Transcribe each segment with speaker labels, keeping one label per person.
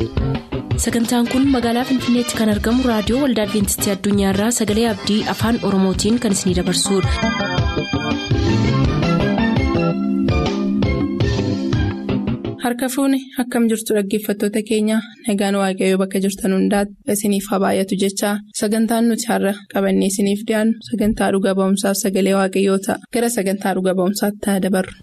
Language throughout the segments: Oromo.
Speaker 1: sagantaan kun magaalaa finfinneetti kan argamu raadiyoo waldaa adventistii addunyaarraa sagalee abdii afaan oromootiin kan isinidabarsudha.
Speaker 2: harka fuuni akkam jirtu dhaggeeffattoota keenya nagaan waaqayyoo bakka jirtan hundaati isiniif haa baay'atu jechaa sagantaan nuti har'a qabannee isiniif dhiyaannu sagantaa dhuga ba'umsaaf sagalee waaqayyoo ta'a gara sagantaa dhuga ba'umsaatti haa dabarru.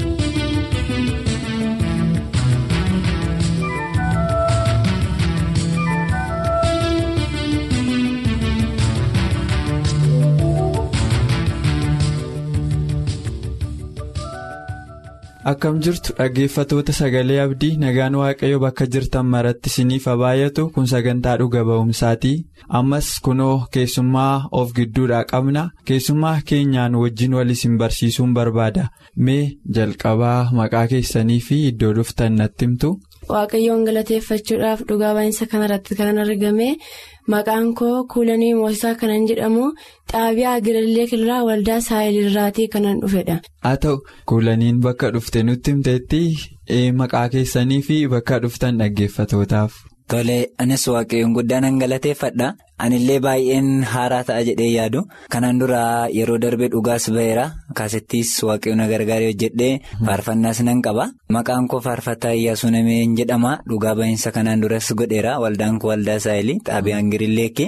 Speaker 3: akkam jirtu dhaggeeffatoota sagalee abdii nagaan waaqayyo bakka jirtan maratti isiniif haa baay'atu kun sagantaa dhuga ba'umsaati ammas kunoo keessummaa of gidduudhaa qabna keessummaa keenyaan wajjin wal isin barsiisuun barbaada mee jalqabaa maqaa keessanii fi iddoo dhuftan natti himtu.
Speaker 4: waaqayyoon galateeffachuudhaaf dhugaa ba'iinsa kanarratti kan argame maqaan koo kuulanii moosisaa kanan jedhamu xaabiyaa gilallee kilraa waldaa saayilirraatii kanan dhufedha.
Speaker 3: haa ta'u kuulaniin bakka dhufte nutti himteetti maqaa keessanii fi bakka dhuftan dhaggeeffatootaaf.
Speaker 5: Tole anis waaqayyoon guddaa nan galateeffadha anillee baay'een haaraa ta'a jedhee yaadu kanaan dura yeroo darbe dhugaas ba'eera kaasittis waaqayyoon na gargaaree hojjedhee faarfannaas nan qaba maqaan koo faarfataa iyyaasuu nameen jedhama dhugaa ba'iinsa kanaan duras godheera waldaan koo waldaa saayilii xaabiyaan girillee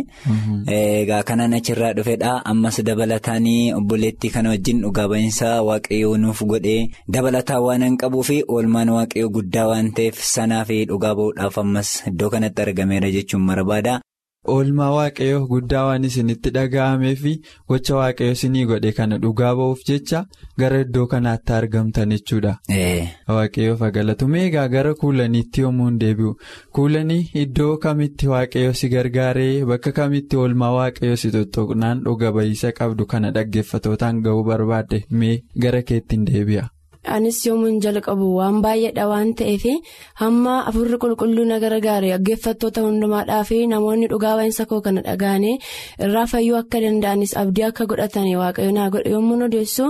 Speaker 5: egaa kanaan achirraa dhufedha ammas dabalataanii obboleettii kana wajjin dhugaa ba'iinsa waaqayyoo nuuf godhee dabalataan waan hin qabuu fi oolmaan waaqayyoo guddaa waan ta'eef sanaa fi dhugaa ba'uudhaaf ammas iddoo kanatti argameera jechuun barbaada.
Speaker 3: oolmaa waaqayyoo guddaa waan isinitti dhaga'amee fi gocha waaqayyoo isinii godhe kana dhugaa ba'uuf jecha gara iddoo kanaatti argamtan jechuudha. waaqayyoof galatu meegaa gara kuulaniitti yommuu hin deebi'u kuulanii iddoo kamitti waaqayyoo si gargaaree bakka kamitti oolmaa waaqayyoo si tuttuqnaan dhuga ba'iisa qabdu kana dhaggeeffatootaan ga'uu barbaadde mee gara keetti hin deebi'a.
Speaker 4: anis yoomuun jalqabu waan baay'eedha waan ta'eef hamma afurri qulqulluu na gargaare dhaggeeffattoota hundumaadhaa fi namoonni dhugaa ba'iinsa koo kana dhaga'anii irraa fayyuu akka danda'anis abdii akka godhatanii waaqayyo naa godhe yommuu odeessu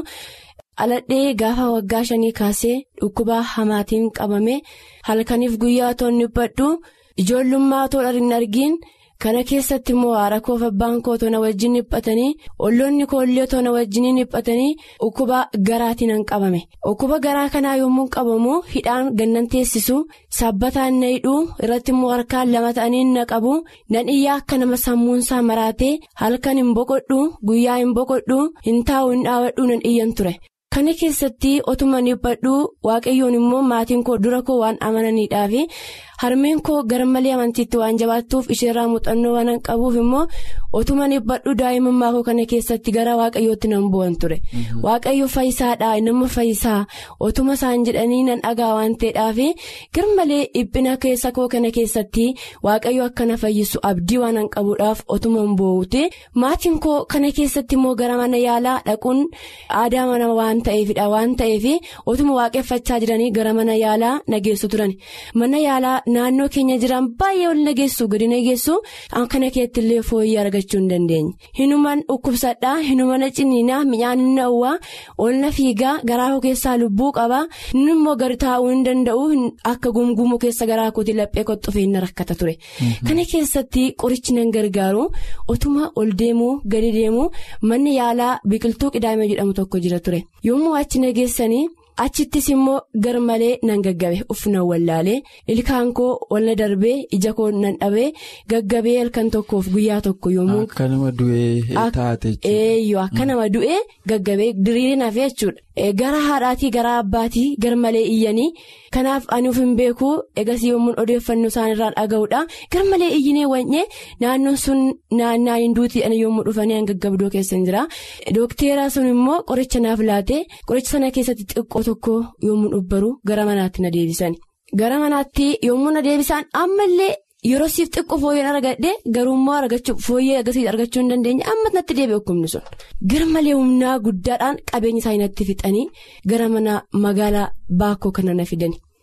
Speaker 4: aladhee gaafa waggaa shanii kaasee dhukkubaa hamaatiin qabame halkaniif guyyaa toon dhiphadhu ijoollummaa toon hin argiin. kana keessatti immoo haadha koof abbaan koo toona wajjin dhiphatanii olloonni koollee toona wajjiniin dhiphatanii dhukkuba garaatiin nan qabame dhukkuba garaa kanaa yommuu qabamu hidhaan gannan teessisu saabbataan na hidhuu irratti immoo harkaan lama ta'anii na qabu nan iyyaa akka nama sammuunsaa maraatee halkan hin boqodhu guyyaa hin boqodhu hin taa'u hin dhaabadhu nan iyyan ture. kana keessatti otuma dhiphadhu waaqayyoon immoo maatiin koo dura koo waan amananiidhaaf harmeen koo garmalee amantiitti waan jabaattuuf isheerraa muuxannoo waan qabuuf immoo otuma dhiphadhu daa'imummaa koo kana keessatti gara waaqayyootti nan bu'an ture waaqayyo fayyisaadhaa nama fayyisaa otuma isaan jedhanii nan dhagaa waan ta'eedhaaf garmalee dhiphina keessa koo kana keessatti waaqayyo akkana fayyisu abdii waan qabuudhaaf otuma hin boo'uti maatiin koo kana keessatti immoo gara mana yaalaa dhaquun aadaa mana waan. ta'eefidha waan ta'eef otuma waaqeffachaa jiranii gara mana yaalaa nageessu turan mana yaalaa naannoo keenya jiran baay'ee ol nageessu gadi nageessu kana keetti illee fooyyee argachuu hin dandeenye hinuman dhukkubsadhaa hinumana ciniinaa mi'aan hin dhawwaa ol na fiigaa garaa koo keessaa lubbuu qaba inni immoo gadi taa'uu hin danda'u akka gumgumuu keessa garaa kootii laphee qoxxofee hin rakkata ture kana keessatti qorichi nan gargaaru otuma ol deemuu gadi deemuu manni yaalaa biqiltuu qidaamee jedhamu tokko jira ture. yommuu achi nageessanii achittis immoo gar malee nan gaggabe uffinan wallaalee ilkaan koo walna darbee ija koo nan dhabee gaggabee halkan tokkoof guyyaa tokko yommuu.
Speaker 3: akka nama du'ee taate
Speaker 4: eeyyoo akka nama du'ee gaggabee diriiree nafee jechuudha gara haadhaatii gara abbaatii gar malee iyyanii kanaaf ani of hin beeku egas yommuu odeeffannoo isaaniirraa dhaga'uudha gar malee iyyinee wanyee naannoon sun naannaa hinduutii ani yommuu dhufanii an gaggabdoo keessa hin jira dookteeraa sun immoo qoricha naaf laate qoricha sana keessatti xiqqoo tokko yommuu dhubbaru gara manaatti na deebisan gara manaatti yommuu na deebisan ammallee. yeroo siif xiqqoo fooyyeen argadhe garuummaa argachuu fooyyee agarsiisa argachuu hin dandeenye amma natti deebi'e hukumni sun gara malee humnaa guddaadhaan qabeenya isaa natti fixanii gara mana magaalaa baakoo kana na fidani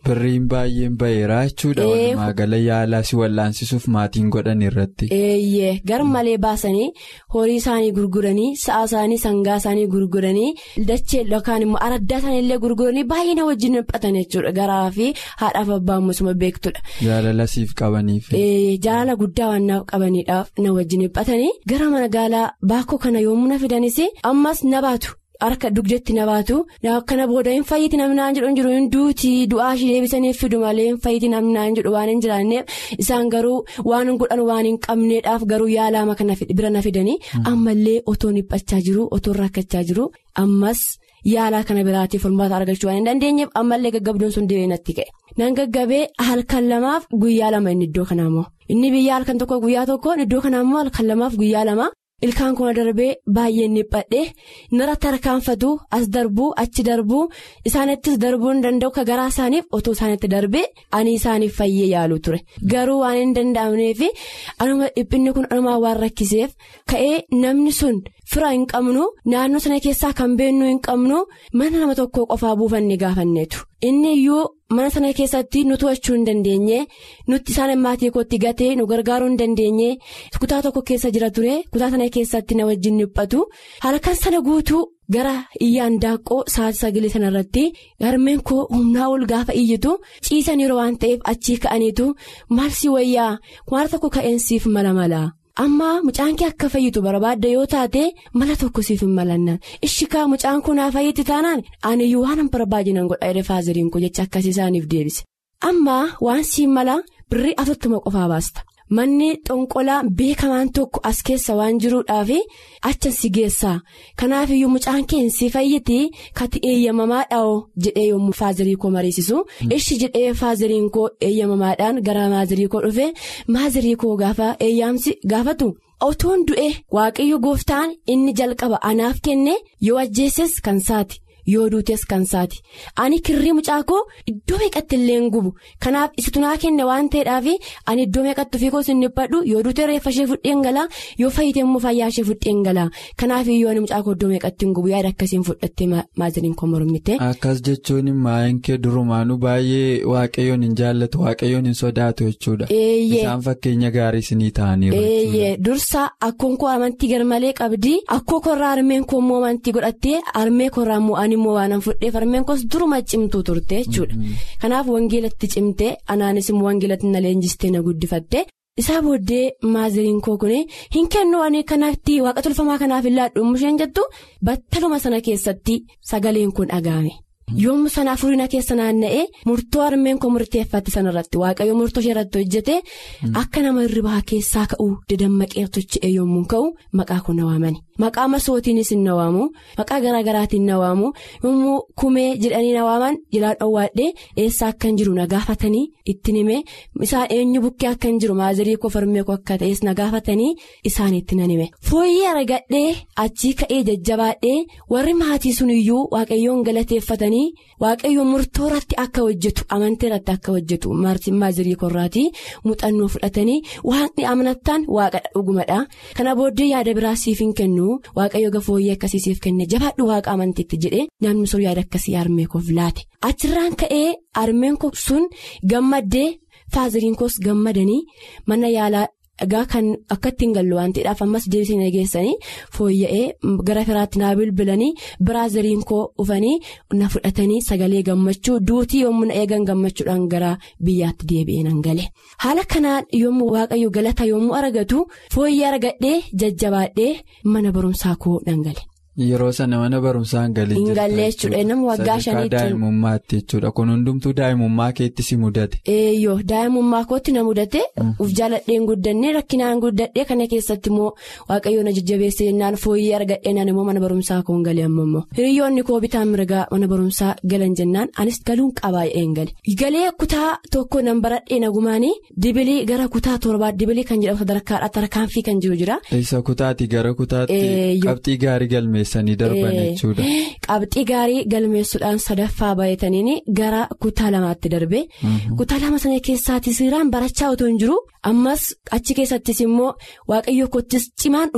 Speaker 3: Birriin baay'een baheeraa jechuudha. Walumaa gala yaalaa si wallaansisuuf maatiin godhan irratti.
Speaker 4: Eeyyee gar malee baasanii horii isaanii gurguranii sa'a isaanii sangaa isaanii gurguranii dachee yookaan immoo araddaa isaanii illee gurguranii baay'ee na wajjin dhiphatan jechuudha garaa fi haadhaaf abbaan musuma beektudha.
Speaker 3: Jaalala siif qabaniif.
Speaker 4: Jaalala guddaa waan naaf qabaniidhaaf na wajjin dhiphatanii gara magaalaa baakoo kana yommuu na fidanis ammas na baatu. Harka dugdatti na baatu akkana booda hin fayyiti namnaan jedhu hin jiru hin duuti du'aa ishee deebisaniif fidu malee hin fayyiti namnaan jedhu waan hin jiraanneef isaan garuu waan godhan waan hin qabneedhaaf garuu yaalaama kana bira na fidanii ammallee otoo dhiphachaa jiru otoo rakkachaa jiru ammas yaalaa kana biraatiif furmaata argachuu waan hin dandeenyeef ammallee gaggabdoon sun deebi'ee natti ka'e. Nan gaggabee halkan lamaaf guyyaa lama inni iddoo kanaa immoo inni biyya halkan tokko guyyaa tokkoon iddoo kanaa immoo halkan lamaaf guyyaa lama. Ilkaan kuna darbee baay'een dhiphadhee naratti harkaanfatu as darbuu achi darbuu isaanittis darbuu hin danda'u ka garaa isaaniif otoo isaanitti darbee ani isaaniif fayyee yaalu ture garuu waan hin danda'amneef anuma dhiphinni kun anumaa waan rakkiseef ka'ee namni sun fira hin qabnu naannoo sana keessaa kan beennuu hin qabnu mana nama tokko qofaa buufanne gaafanneetu inni iyyuu. mana sana keessatti nu to'achuu hin dandeenye nutti isaan maatii kootti gatee nu gargaaruu hin dandeenye kutaa tokko keessa jira ture kutaa sana keessatti na wajjin dhiphatu halkan sana guutuu gara iyyaan daaqqoo sa'aatii sagalee sana irratti harmeen koo humnaa ol gaafa iyyitu ciisan yeroo waan ta'eef achii ka'aniitu maal si wayyaa waan tokko ka'eensiif mala mala. amma mucaan kee akka fayyitu barbaadda yoo taate mala tokko siif hin malanna ishikaa mucaan kun haa fayyitti taanaan aniyyuu waan hin barbaajinan godha jedhe faaziriin koo jecha akkasii isaaniif deebise amma waan siin mala birrii afurtama qofaa baasta manni xonqolaa beekamaan tokko as keessa waan jiruudhaaf achan si geessaa kanaafiyyuu mucaan kee si fayyiti kati eeyyamamaa dhaa'oo jedhee yommuu faazirii koo mariisisu ishi jedhee faaziriin koo eeyyamamaadhaan gara maazirii koo dhufe maazirii koo gaafa eeyyaamsi gaafatu. otoon du'e waaqayyo gooftaan inni jalqaba anaaf kenne yoo ajjeesses kan saati yoo duutes kan saati ani kirrii mucaa koo iddoo meeqatti illee hin gubu kanaaf isitu naa kenne waan ta'eedhaaf ani iddoo meeqatti ofii koo sin dhiphadhu yoo duute reeffa ishee fudheen galaa yoo fayyite immoo fayyaa ishee fudheen galaa kanaaf iyyuu ani mucaa koo iddoo meeqatti hin gubu yaada akkasiin fudhattee maaziniin koo mormite.
Speaker 3: akkas jechuun maayin kee durumaanuu baay'ee waaqayyoon hin jaallatu waaqayyoon hin sodaatu jechuudha. isaan fakkeenya gaarii isinii ta'aniiru.
Speaker 4: dursa akkoon koo amantii garmalee qabdi akkoo korraa armeen koo immoo amantii godhattee armee korraa immoo ani immoo waan fudheef armeen koos duruma cimtuu turte jechuudha kanaaf wangeelatti cimte anaanis immoo wangeelatti na leenjistee na guddifatte isaa booddee maaziriin koo kun hin kennu ani kanatti waaqa tolfamaa kanaaf hin laadhu musheen jettu battaluma sana keessatti sagaleen kun dhaga'ame. yommuu sana afurina keessa naanna'ee murtoo armeen koo murteeffatti sanarratti waaqayyo murtoo ishee irratti hojjete akka nama hirribaa keessaa ka'uu dadammaqee tochi'e yommuu ka'u maqaa kun na waamani maqaa masootiinis hin na waamu maqaa garaagaraatiin na waamu yommuu kumee jedhanii na waaman jilaan dhoowwaadhee eessaa akka hin jiru na gaafatanii ittiin hime isaan eenyu bukkee akka hin jiru maazirii koo farmee koo akka ta'es na gaafatanii isaan itti nan hime fooyyee aragadhee achii ka'ee jajjabaadhee warri maatii sun iyyuu waaqayyoon galateeffatanii. waaqayyo murtoo irratti akka hojjetu amantii irratti akka hojjetu maazirii korraatii muuxannoo fudhatanii waaqni amanattaan waaqadha dhugumadha kana booddee yaada biraa siif hin kennu waaqayyo gafooyyee akkasii siif kenne jabaadhu waaqa amantiitti jedhee namni sun yaada akkasii armee koof laate achirraan ka'ee armeen koo sun gammaddee faaziriin koos gammadanii mana yaalaa. Egaa kan akka ittiin gallu waan ta'eedhaaf ammas deebisanii nageessanii fooyya'ee gara firaatti naa bilbilanii biraaziriin koo dhufanii na fudhatanii sagalee gammachuu duutii yommuu na eegan gammachuudhaan gara biyyaatti deebi'ee nan gale. Haala kanaan yommuu waaqayyo galata yommuu argatu fooyyee argadhee jajjabaadhee mana barumsaa koo nan gale.
Speaker 3: Yeroo sana mana barumsaa hin galin
Speaker 4: Hin galle jechuudha nama waggaa shaniitti.
Speaker 3: daa'imummaatti jechuudha kun hundumtuu daa'imummaa keetti si mudate.
Speaker 4: Eeyyoo daa'imummaa kootti na mudate uf jaaladheen guddannee rakkinaan guddadhee kana keessatti immoo waaqayyoon na jajjabeessee jennaan fooyyee argadhee naan immoo mana barumsaa koo hin galee amma immoo hiriyoonni koo bitaan mirgaa mana barumsaa galan jennaan anis galuun qabaa een gale. Galee kutaa tokko nan baradhee nagumaanii dibilii gara kutaa torbaa dibilii kan jedhamu sadarkaadhaa tarkaanfii kan jiru jira.
Speaker 3: Isa kutaati gara kutaatti
Speaker 4: Eeyyoo.
Speaker 3: qabxii gaarii galmeessanii darban
Speaker 4: Eh,
Speaker 3: jechuudha.
Speaker 4: Qabxii gaarii galmeessuudhaan sadaffaa baay'ataniin gara kutaa lamaatti darbe. Kutaa lama sana keessaatis seeraan barachaa otoo hin jiru ammas achi keessattis immoo waaqayyo kottis cimaan dhufe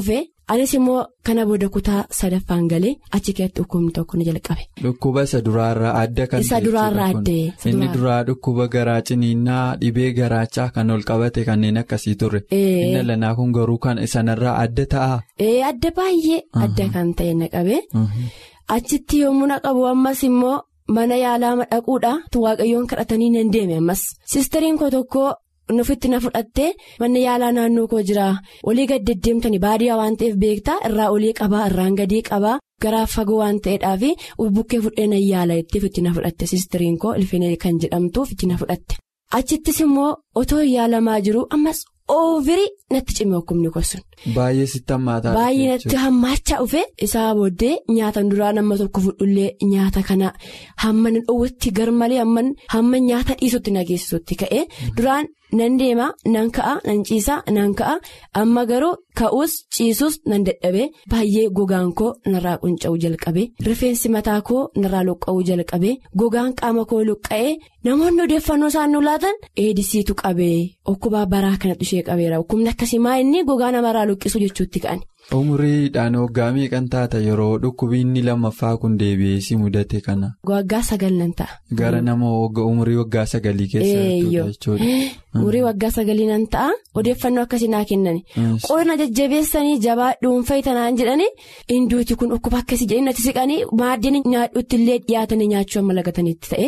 Speaker 4: anis immoo kana booda kutaa sadaffaan galee achi keessatti dhukkubni tokko ni jalqabe.
Speaker 3: Dhukkuba isa duraarraa adda kan
Speaker 4: Isa duraarraa addee.
Speaker 3: Inni duraa dhukkuba garaa ciniinnaa dhibee garaachaa kan ol qabate kanneen akkasii turre. Inni lanaa kun garuu kan sanarraa adda ta'a.
Speaker 4: Ee adda baay'ee adda kan ta'e na qabe. Achitti yommuu na qabu ammas immoo mana yaalaa dhaquudha waaqayyoon kadhatanii nan deeme ammas. Sisteriin koo tokko nufitti na fudhattee manni yaalaa naannoo koo jira olii gad deddeemtanii baadiyyaa waan ta'eef beektaa irraa olii qabaa irraan gadii qabaa garaa fagoo waan ta'eedhaaf bukkee fudhee na yaala ittiif itti na fudhatte sisteriin koo ilfinee kan jedhamtuuf itti na fudhatte. Achittis immoo otoo yaalamaa jiru ammas oovirii natti cimee hukumni sun.
Speaker 3: Baay'ee sitti hammaataa
Speaker 4: Baay'ee natti hammaachaa dhufe isaa booddee nyaata duraa nama tokko fudhullee nyaata kana hamma dhowwatti garmalee hamma nyaata dhiisutti na geessisutti ka'e duraan nan deema nan ka'a nan ciisa nan ka'a amma garuu ka'uus ciisuus nan dadhabe baay'ee gogaan koo narraa qunca'uu jalqabe rifeensi mataa koo narraa luqqa'uu jalqabe gogaan qaama koo luqqa'ee namoonni odeeffannoo isaan nu laatan eedisiitu qabee okkubaa baraa kanatti ishee qabeera hukumni akkasii maa inni gogaa namarraa luqqisu jechuutti ka'an.
Speaker 3: Umuriidhaan waggaa meeqan taata yeroo dhukkubiinni lammaffaa kun deebi'ee si mudate kana.
Speaker 4: Waggaa sagal nan ta'a.
Speaker 3: Gara nama umurii waggaa sagalii keessa jechuudha.
Speaker 4: Umurii waggaa sagalii nan ta'a odeeffannoo akkasii naa kennani. Qonna jajjabeessanii jabaa dhuunfaa tanaan jedhanii hinduuti kun dhukkuba akkasii jedhanii natti siqanii maaddeen nyaadhuutti illee dhiyaatanii nyaachuu amma lagatanitti ta'e.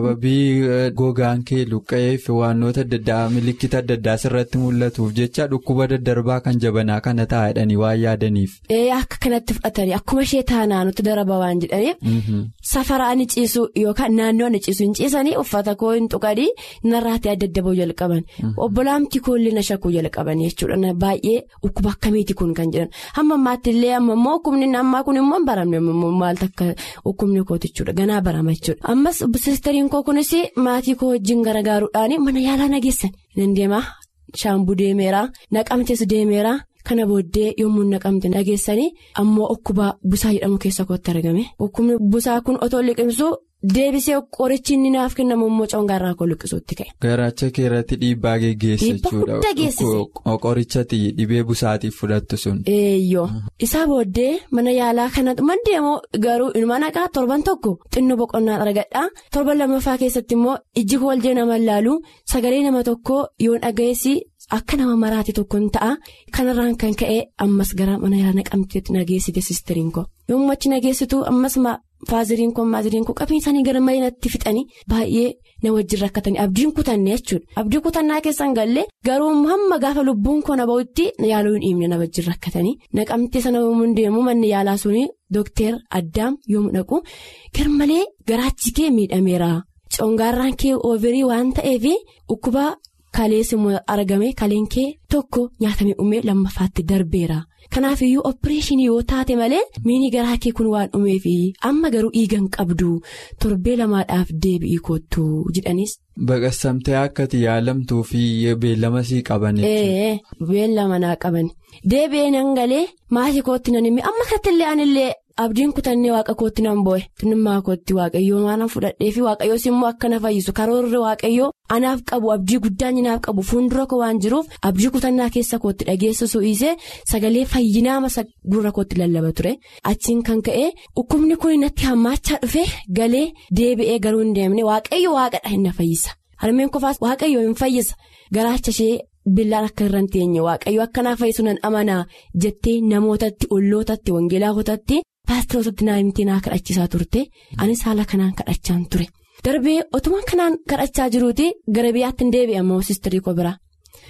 Speaker 3: Sababii gogaan kee luqqa'eef waannoota adda addaa milikkita adda addaa sirratti mul'atuuf jecha dhukkuba daddarbaa kan jabanaa kana taa'edhanii waan yaadaniif.
Speaker 4: Ee akka kanatti fudhatanii akkuma ishee taanaa nutti daraba waan jedhaniif. Safara ani ciisu yookaan naannoo ani ciisu hin ciisanii uffata koo hin tuqanii narraatti adda adda ba'uu jalqaban. Obbolaamti koollee na shakkuu jalqaban jechuudha baay'ee dhukkuba akkamiiti kun kan jedhan hamma ammaatti illee amma immoo hukumni ammaa kun immoo baramne maaltu akka hukumni kooti jechuudha ganaa barama jechuudha. Ammas sisteriin koo kunis maatii koo wajjin gargaaruudhaan mana yaalaa nageessan nan deema shaambuu deemeera naqamtes deemeera. Kana booddee yommuu naqamte nageessanii ammoo dhukkuba busaa jedhamu keessa kootti argame dhukkubni busaa kun otoo liqimsu deebisee qorichi inni naaf kennamu immoo congaarraa koo liqisuutti ka'e.
Speaker 3: Garaacha kee irratti dhiibbaa geggeessa jechuudha. Qorichatti dhibee busaatiif fudhattu sun.
Speaker 4: Eeyyoo isaa booddee mana yaalaa kana deemoo garuu ilma naqaa torban tokko xinnoo boqonnaa argadhaa torban lammaffaa keessatti immoo ijji koo wal jee nama laalu sagalee nama tokko yoon dhagayeessi. Akka nama maraate tokkoon ta'a kanarraan kan ka'e ammas gara mana yaalaa naqamteetti nageessite sisteriin koo yommuu achi nageessitu ammas faaziriin koo maaziriin koo qabeen isaanii gara malee natti fixanii baay'ee na wajjin rakkatanii abdiin kutanne jechuudha abdii kutannaa keessan gallee garuu hamma gaafa lubbuun koo na ba'utti yaaluu hin dhiibne na wajjin rakkatanii naqamtee sana yommuu deemu manni yaalaa suni dookter addaam yommuu dhaqu garmalee garaachi kee miidhameera congaarraan kee oovirii waan ta'eef dhukkuba. Kalees immoo argame kaleen kee tokko nyaatamee dhumee lammaffaatti darbeera. Kanaaf iyyuu opereeshinii yoo taate malee miini garaa kee kun waan dhumeef amma garuu dhiigan qabdu torbee lamaadhaaf deebi'ii kottu jedhanis.
Speaker 3: Baqassamtee akkati yaalamtuu fi beellama sii qaban.
Speaker 4: Ee beellama naa qaban deebi'ee nan galee maatii kootti nan himee amma kanatti illee anillee. Abdiin kutannee waaqa kootti nan bo'e tunummaa kootti waaqayyoo waan fudhadhee fi waaqayyoos immoo akka na fayyisu karoorri waaqayyoo anaaf qabu abdii guddaan naaf qabu fuuldura koo waan jiruuf abdii kutannaa keessa kootti dhageessisu dhiisee sagalee fayyinaa masa gurra kootti lallaba ture achiin kan ka'e dhukkubni kun natti hammaachaa dhufe galee deebi'ee garuu hin deemne waaqayyo waaqadha hin na fayyisa harmeen kofaas waaqayyo hin fayyisa garaacha ishee. Billaan akka irra hin teenye waaqayyo akka naaf fayyisu nan amanaa jettee namootatti ollootatti wangeelaafotatti paasterootatti naannoo naa kadhachiisaa turte anis haala kanaan kadhachaan ture darbee otumaan kanaan kadhachaa jiruuti gara biyyaatti hin deebi'amoo siistarii koo biraa.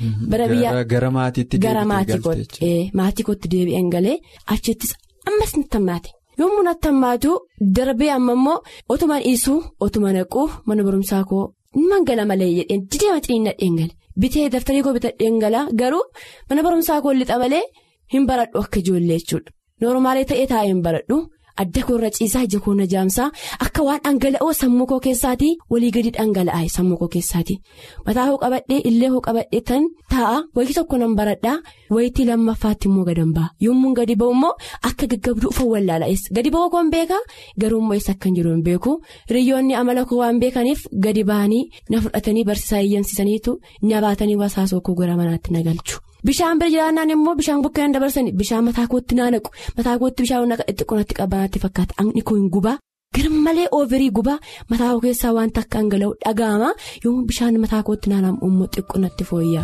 Speaker 3: Gara maatiitti
Speaker 4: Gara maatii kootti deebi'an galee achittis ammas natti hammaate yommuu natti hammaatu darbee amma immoo otumaan dhiisuu otuma naquu mana barumsaa koo mangala malee jedheen dideema ciniinnadheen gale. Bitee daftarii koo bitadheen galaa garuu mana barumsaa koo lixa malee hin baradhu akka ijoollee jechuudha. Noormaalee ta'ee taa'ee hin baradhu adda koo irra ciisaa ija koo na jaamsaa akka waan dhangala'oo sammuu koo keessaatii walii gadi dhangala'aa sammuu koo keessaatii mataa koo qabadhee illee koo qabadhee tan taa'a wayii tokko nan baradhaa wayitii lammaffaatti immoo gadan ba'a yommuu gadi ba'u immoo akka gaggabduu uffa wallaala'es gadi ba'uu koo hin beekaa garuu immoo eessa akka hin jiru hin beeku hiriyoonni amala koo waan beekaniif gadi ba'anii na fudhatanii barsiisaa eeyyamsiisaniitu nyabaatanii wasaasoo koo gara manaatti na galchu. Bishaan bira jiraannaan immoo bishaan bukkeen dabarsanii bishaan mataa kootti naanaqu mataa kootti bishaan xixiqqoonatti qabanatti fakkaata haqni koo hin gubaa garmalee oovirii gubaa mataa koo keessaa wanta akka hangala'u dhaga'ama yommuu bishaan mataa kootti naanna'u immoo xiqqoonatti fooyya.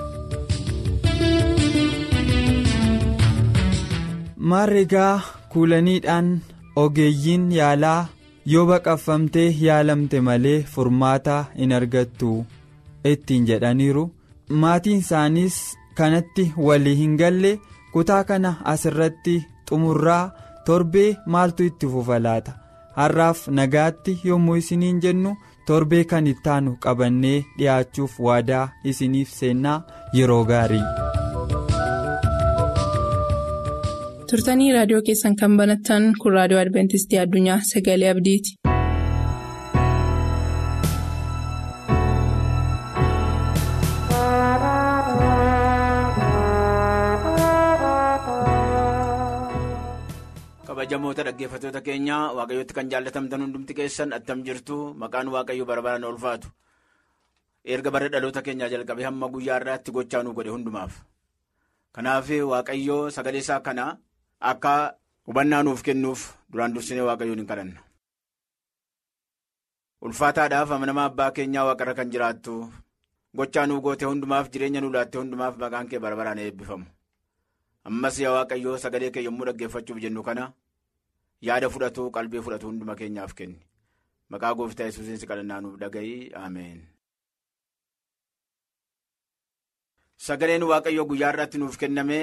Speaker 3: Maarreegaa kuulaniidhaan ogeeyyiin yaalaa yoo baqaffamtee yaalamte malee furmaata hin argattu ittiin jedhaniiru maatiin isaaniis kanatti walii hin galle kutaa kana asirratti xumurraa torbee maaltu itti fufa laata har'aaf nagaatti yommuu isiniin jennu torbee kan ittaanu qabannee dhiyaachuuf waadaa isiniif seennaa yeroo gaarii.
Speaker 2: turtanii raadiyoo keessan kan banattan kun raadiyoo adventistii addunyaa sagalee abdiiti.
Speaker 6: kabajamoota dhaggeeffattoota keenyaa waaqayyooti kan jaallatamtan hundumti keessan attam jirtu maqaan waaqayyo barbaadaan ulfaatu erga bara dhaloota keenyaa jalqabee hamma guyyaa irraatti gochaa nu godhe hundumaaf kanaaf waaqayyoo sagalee isaa kana akka hubannaa nuuf kennuuf duraan dursinee waaqayyoon hin kadhanna. ulfaataadhaaf amanamaa abbaa keenyaa waaqarra kan jiraattu gochaa nuu goote hundumaaf jireenya nu laatte hundumaaf maqaan kee barbaraan eebbifamu. ammas yaa waaqayyoo sagalee kee yommuu dhaggeeffachuuf jennu kana yaada fudhatu qalbii fudhatu hunduma keenyaaf kenni maqaa gooftaa yesuusiin si kadhannaa nuuf dhaga'i ameen. sagaleen waaqayyoo guyyaa irratti nuuf kenname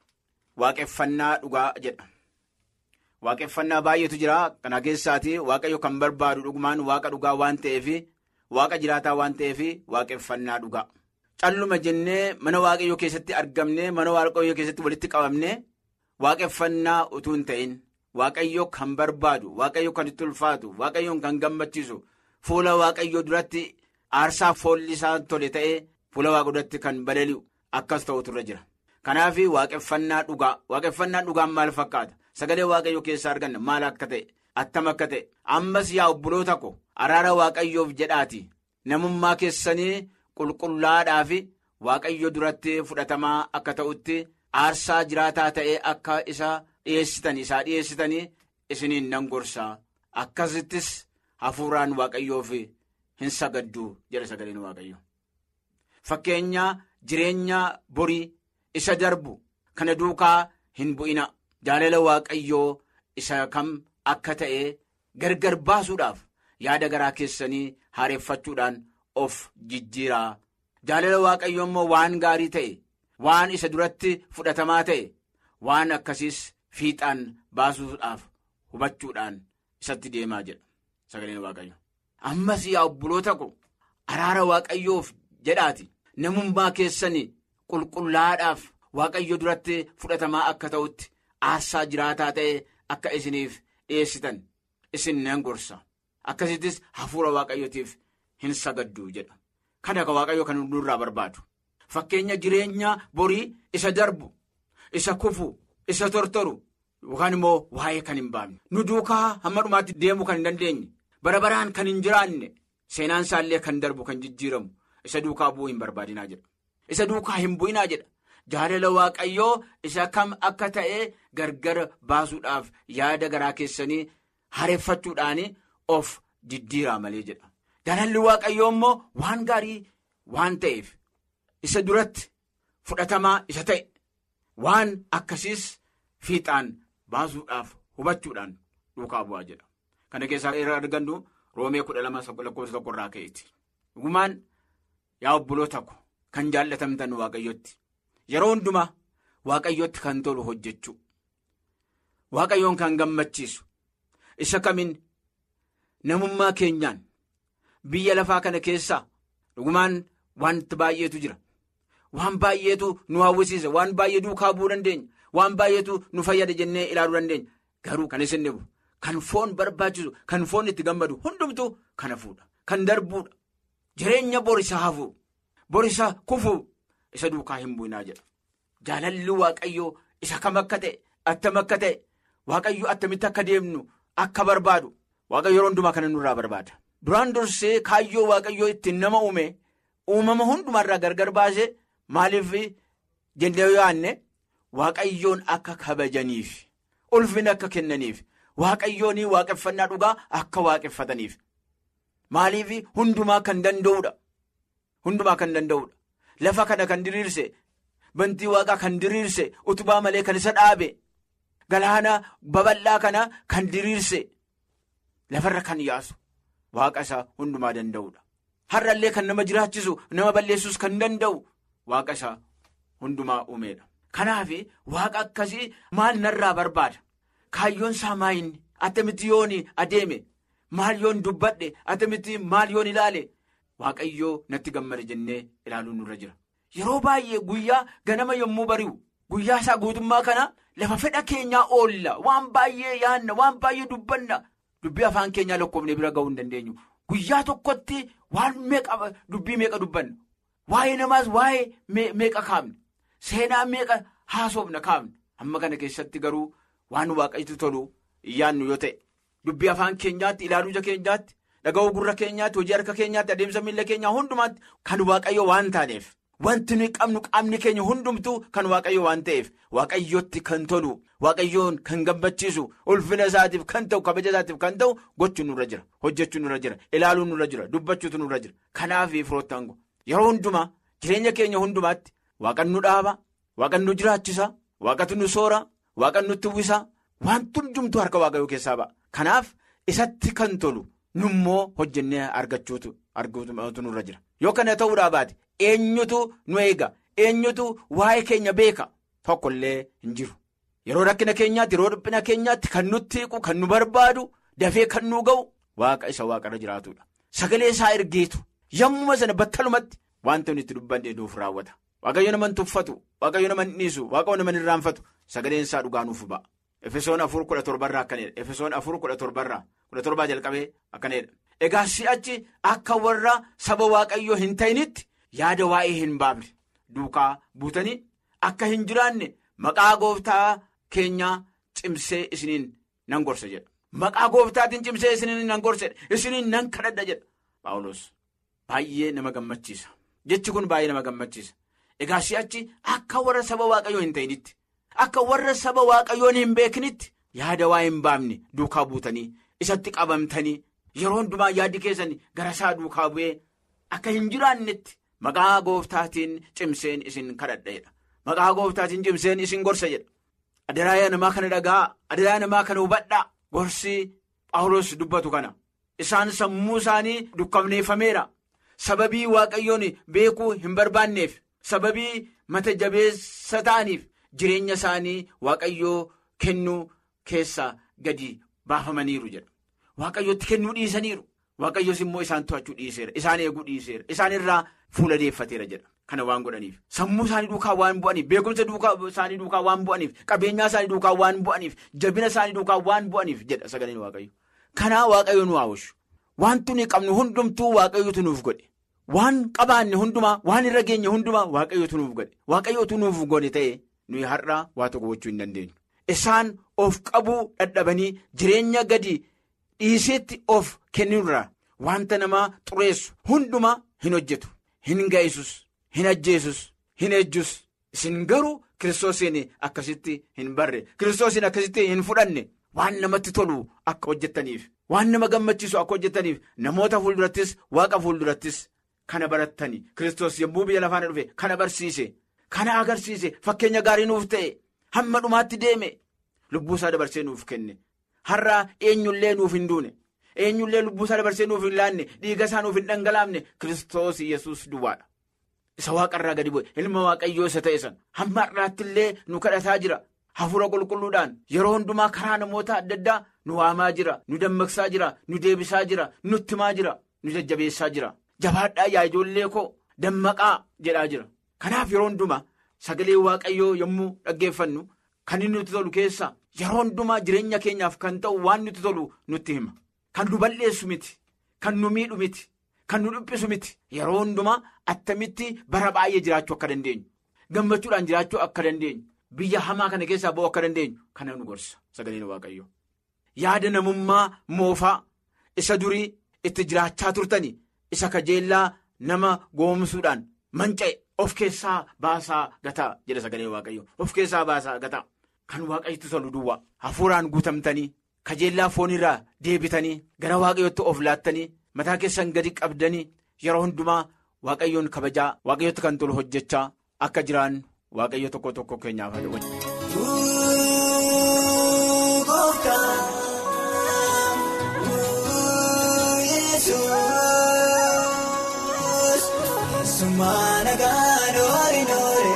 Speaker 6: waaqeffannaa dhugaa jedha waaqeffannaa baay'eetu jira kana keessaati waaqayyo kan barbaadu dhugumaan waaqa dhugaa waan ta'eef waaqa jiraataa waan ta'eef waaqeffannaa dhugaa. calluma jennee mana waaqayyoo keessatti argamne mana waaqayyoo keessatti walitti qabamne waaqeffannaa utuu hin ta'in waaqayyoo kan barbaadu waaqayyoo kan itti ulfaatu waaqayyoon kan gammachiisu fuula waaqayyoo duratti aarsaa foolli isaa tole ta'ee fuula waaqa duratti kan balali'u akkas ta'utu irra jira kanaaf waaqeffannaa dhugaa waaqeffannaa dhugaan maal fakkaata sagalee waaqayyoo keessaa arganna maal akka ta'e attam akka ta'e ammas yaa obboloota ko araara waaqayyoof jedhaati namummaa keessanii. qulqullaadhaa fi waaqayyo duratti fudhatamaa akka ta'utti aarsaa jiraataa ta'ee akka isa dhiyeessitan isaa dhiyeessitanii isiniin nan gorsaa akkasittis hafuuraan waaqayyoof hin sagadduu jedha sagaleen waaqayyo fakkeenya jireenya borii isa darbu kana duukaa hin bu'ina jaalala waaqayyoo isa kam akka ta'e gargar baasuudhaaf yaada garaa keessanii haareeffachuudhaan. of jijjiiraa jaalala waaqayyo immoo waan gaarii ta'e waan isa duratti fudhatamaa ta'e waan akkasiis fiixaan baasuudhaaf hubachuudhaan isatti deemaa jedha sagaleen waaqayyo ammas yaa obboloota ko araara waaqayyoof jedhaati namummaa keessanii qulqullaadhaaf waaqayyo duratti fudhatamaa akka ta'utti aarsaa jiraataa ta'e akka isiniif dhiyeessitan isin nan gorsa akkasittis hafuura waaqayyootiif. hin sagadduu jedha kana ka waaqayyo kan nurraa barbaadu fakkeenya jireenya borii isa darbu isa kufu isa tortoru yookaan immoo waa'ee kan hin baafne nu duukaa hamma dhumaatti deemuu kan hin dandeenye bara baraan kan hin jiraanne seenaan isaallee kan darbu kan jijjiiramu isa duukaa bu'uu hin barbaadinaa jedha isa duukaa hin bu'inaa jedha jaalala waaqayyoo isa kam akka ta'e gargar baasuudhaaf yaada garaa keessanii hareeffachuudhaan of jijjiiraa malee jedha. Jaalalli waaqayyoo immoo waan gaarii waan ta'eef isa duratti fudhatamaa isa ta'e waan akkasiis fiixaan baasuudhaaf hubachuudhaan duukaa bu'aa jedha. Kana keessaa irraa argannu roomee kudha lama lakkoofsa tokko irraa ka'eeti. Dhugumaan yaa obboloota ko kan jaallatamtan waaqayyotti yeroo hundumaa waaqayyotti kan tolu hojjechuu waaqayyoon kan gammachiisu isa kamiin namummaa keenyaan. Biyya lafaa kana keessaa dhugumaan wanti baay'eetu jira. Waan baay'eetu nu hawwisiisa. Waan baay'ee duukaa bu'uu dandeenya. Waan baay'eetu nu fayyada jennee ilaaluu dandeenya. Garuu kan isin dhibu kan foon barbaachisu kan foon itti gammadu hundumtu kana fuudha. Kan darbuudha. Jireenya borisaa hafuu. Borisaa kufuu isa duukaa hin bu'inaa jedha. Jaalalli waaqayyoo isa kam akka ta'e attam akka ta'e waaqayyo attamitti akka deemnu akka barbaadu waaqayyo yeroo hundumaa kana nurraa barbaada. Duraan dursee kaayyoo waaqayyoo ittiin nama uume uumama hundumarraa gargar baasee maaliif jennee yaanne waaqayyoon akka kabajaniif ulfina akka kennaniif waaqayyoon waaqeffannaa dhugaa akka waaqeffataniif maaliif hundumaa kan danda'udha hundumaa kan danda'udha lafa kana kan diriirse bantii waaqaa kan diriirse utubaa malee kan isa dhaabe galaana babal'aa kana kan diriirse lafarra kan yaasu waaqa isaa hundumaa danda'udha har'allee kan nama jiraachisu nama balleessus kan danda'u waaqa isaa hundumaa uumeedha. Kanaaf waaqa akkasii maal narraa barbaada kaayyoon isaa maayinni attamitti yoon adeeme maal yoon dubbadhe attamitti maal yoon ilaale waaqayyoo natti gammada jennee ilaaluun nurra jira. Yeroo baay'ee guyyaa ganama yommuu bari'u guyyaa isaa guutummaa kana lafa fedha keenyaa oolla waan baay'ee yaanna waan baay'ee dubbanna dubbii afaan keenyaa lakkoofne bira ga'uu hin dandeenyu guyyaa tokkotti waan meeqa dubbii meeqa dubbanna waa'ee namaas waa'ee meeqa kaafne. Seenaa meeqa haasofna kaafne amma kana keessatti garuu waan waaqayyooti tolu yaannu yoo ta'e dubbii afaan keenyaatti ilaaluu ija keenyaatti dhaga'uu gurra keenyaatti hojii harka keenyaatti adeemsa miila keenyaa hundumaatti kan waaqayyo waan taaneef wanti nuyi qabnu qaamni keenya hundumtuu kan waaqayyo waan ta'eef waaqayyootti kan tolu waaqayyoon kan gammachiisu ulfina isaatiif kan ta'u kabaja isaatiif kan ta'u gochuun nurra jira hojjechuun nurra jira ilaaluun nurra jira dubbachuutu nurra jira kanaaf firoottango yeroo hundumaa jireenya keenya hundumaatti. Waaqan nu dhaaba waaqan nu jiraachisa waaqatu nu soora waaqan nutti uwwisa wanti hundumtuu harka waaqayyoo keessaa ba'a. Kanaaf isatti kan tolu nummoo hojjennee argachuutu arguutu nurra jira. Yoo kana ta'uudhaa baate eenyutu nu eega eenyutu waa'ee keenya beeka tokkollee hin jiru. Yeroo rakkina keenyaatti yeroo dhiphina keenyaatti kan nutti hiiku kan nu barbaadu dafee kan nu ga'u waaqa isa waaqarra jiraatudha. Sagalee isaa ergeetu yommuu sana battalumatti wanta nuti dubbanne nuuf raawwata. Waaqayyo nama tuffatu waaqayyo nama dhiisu waaqayyo nama irraanfatu sagaleen isaa dhugaa nuuf ba'a. Efesoon afur kudha torbarraa akkanidha. Efesoon afur kudha torbarraa kudha torbaa jalqabee akkanidha. Egaa si'achi akka warra saba waaqayyoo hin ta'initti yaada waa'ee hin baafne duukaa buutanii akka hin jiraanne maqaa gooftaa keenyaa cimsee isiniin nan gorsa jedha. Maqaa gooftaatiin cimsee isiniin nan gorsedha. Isiniin nan kadhadha jedha. Paawulos baay'ee nama gammachiisa. Jechi kun baay'ee nama gammachiisa. Egaa si'achi akka warra saba waaqayyoo hin ta'initti akka warra saba waaqayyoon hin beeknitti yaada waa hin baafne duukaa buutanii isatti qabamtanii yeroo hundumaa yaaddi keessan gara isaa duukaa bu'ee akka hin jiraannetti maqaa gooftaatiin cimseen isin kadhadha. Maqaa gooftaatiin cimseen isin gorsa jedha. Adaraayaa namaa kana dhagaa adaraayaa namaa kana hubadhaa gorsi Phaawulos dubbatu kana isaan sammuu isaanii dukkabneeffameera sababii waaqayyoon beekuu hin barbaanneef. Sababii mata jabeessa ta'aniif jireenya isaanii waaqayyoo kennuu keessaa gadi baafamaniiru jedha. Waaqayyootti kennuu dhiisaniiru. Waaqayyoos immoo isaan to'achuu dhiiseera. Isaan eeguu dhiiseera. Isaan irraa fuula deeffateera jedha. Kana waan godhaniif. Sammuu isaanii duukaa waan bu'aniif. Beekumsa isaanii duukaa waan bu'aniif. Qabeenyaa isaanii duukaa waan bu'aniif. Jabina isaanii duukaa waan bu'aniif jedha sagaleen waaqayyo. Kanaa waaqayyo nu haawushu. Wanti nuyi qabnu hundumtuu waaqayyotu nuuf godhe. Waan qabaanne hundumaa waan irra geenye hundumaa waaqayyootu nuuf godhe waaqayyootu nuuf godhe ta'e nuyi har'aa waa tokko gochuu hin dandeenyu. Isaan of qabuu dadhabanii jireenya gadi dhiiseetti of kennurraa wanta namaa xureessu hundumaa hin hojjetu hin ga'isus hin ajjeesus hin ejjus isin garuu kiristoosiin akkasitti hin barre kiristoosiin akkasitti hin fudhanne waan namatti tolu akka hojjettaniif waan nama gammachiisu akka hojjettaniif namoota fuuldurattis waaqa fuuldurattis. Kana barattani Kiristoos yommuu biyya lafaana dhufe kana barsiise kana agarsiise fakkeenya gaarii nuuf ta'e hamma dhumaatti deeme lubbuu isaa dabarsee nuuf kenne har'aa eenyullee nuuf hin duune eenyullee lubbuu isaa dabarsee nuuf hin laanne dhiiga isaa nuuf hin dhangalaafne Kiristoos yesus duwwaadha. Isa waaqarraa gadi bu'e ilma waaqayyoo isa ta'e sana hamma har'aatti illee nu kadhataa jira hafuura qulqulluudhaan yeroo hundumaa karaa namoota adda addaa nu waamaa jira nu dammaqsaa jira nu deebisaa jira nutti himaa jira nu jajjabeessaa jira. Jabaadhaa yaa ijoollee koo dammaqaa jedhaa jira. Kanaaf yeroo hundumaa sagalee waaqayyoo yommuu dhaggeeffannu kan inni nutti tolu keessa yeroo hundumaa jireenya keenyaaf kan ta'u waan nutti tolu nutti hima. Kan nu balleessu miti. Kan nu miidhu miti. Kan nu dhiphisu miti. Yeroo hundumaa attamitti bara baay'ee jiraachuu akka dandeenyu. Gammachuudhaan jiraachuu akka dandeenyu. Biyya hamaa kana keessaa ba'uu akka dandeenyu. Kana nu gorsa sagaleen waaqayyoo. Yaada namummaa moofaa isa durii itti jiraachaa turtani. Isa kajeellaa nama goomsuudhaan manca'e of keessaa baasaa gataa jedha sagalee waaqayyo of keessaa baasaa gataa kan waaqayyotti tolu duwwaa hafuuraan guutamtanii kajeellaa foonirraa deebitanii gara waaqayyotti of laattanii mataa keessan gadi qabdanii yeroo hundumaa waaqayyoon kabajaa waaqayyotti kan tolu hojjechaa akka jiraan waaqayyo tokko tokko keenyaaf
Speaker 7: Sumaana gaanoo noore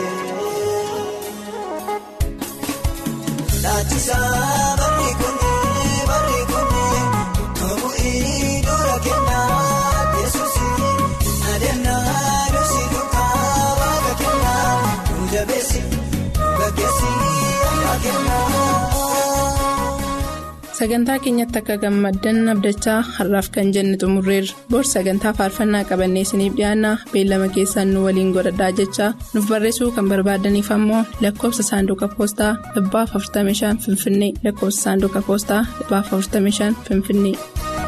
Speaker 7: laachisaa barri kunii barri kunii toomu iddoora kennaa yesuusi adeemnaa nusi duukaa waaqa kennaa nu jabeessi gaggeessi akka kennaa.
Speaker 2: sagantaa keenyatti akka gammaddan abdachaa har'aaf kan jenne xumurreerra bor sagantaa faarfannaa qabannee isiniif dhiyaanna beellama keessaan nu waliin godhadhaa jechaa nuuf barreessuu kan barbaadaniif ammoo lakkoofsa saanduqa poostaa 45 finfinnee lakkoofsa saanduqa poostaa 45 finfinnee.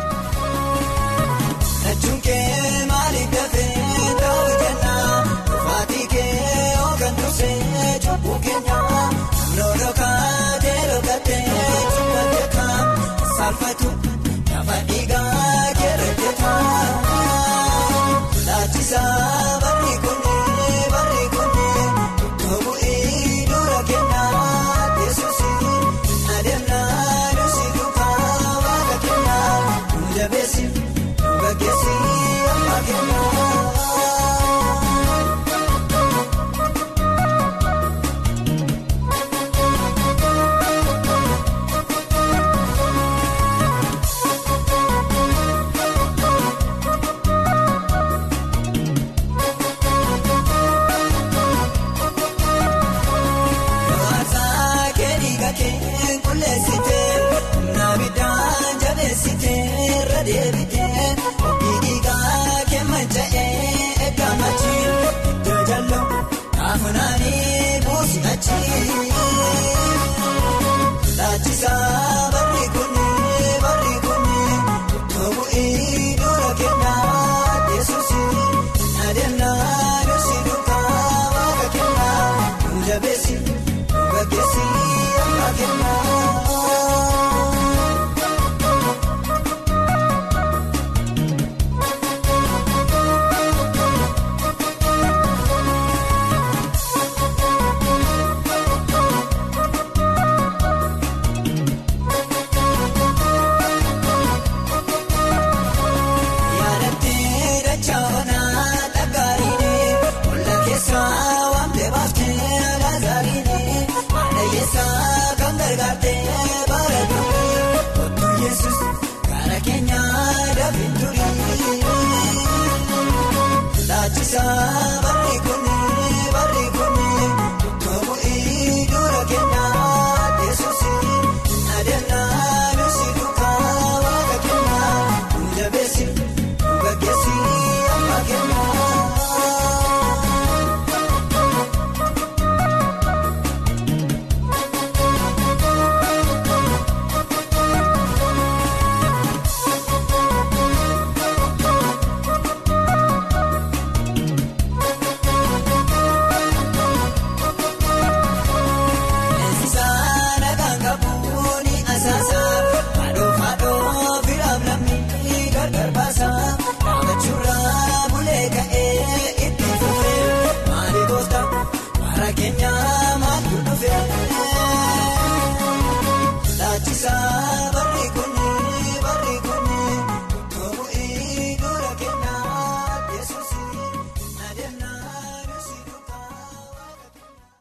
Speaker 7: Laachisaa barri kunii barri kunii toomu iddoora kennaa yesuusi adeemnaa nusi duukaa waaqa kennaa nu jabeessi nu gaggeessi amma kennaa. Laachisaa barri kunii barri kunii toomu iddoora kennaa yesuusi adeemnaa nusi duukaa waaqa kennaa nu jabeessi nu gaggeessi amma kennaa. Laachisaa barri kunii barri kunii toomu iddoora kennaa yesuusi adeemnaa nusi duukaa waaqa kennaa nu jabeessi nu gaggeessi amma kennaa. Keenya